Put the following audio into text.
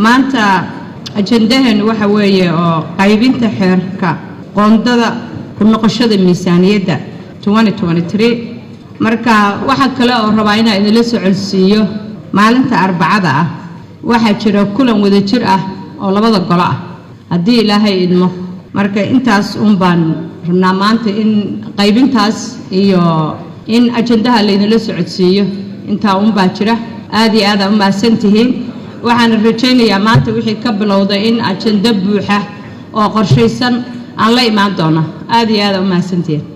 maanta ajandaheenu waxa weeye oo qaybinta xeerka qoondada ku noqoshada miisaaniyadda marka waxaa kale oo rabaa inaa idinla socodsiiyo maalinta arbacada ah waxaa jira kulan wadajir ah oo labada golo ah haddii ilaahay idmo marka intaas un baan rabnaa maanta in qaybintaas iyo in ajandaha laydinla socodsiiyo intaa unbaa jira aad iyo aada u mahadsan tihiin waxaana rajaynayaa maanta wixii ka bilowda in ajando buuxa oo qorshaysan aan la imaan doono aad iyo aada u mahadsantihiin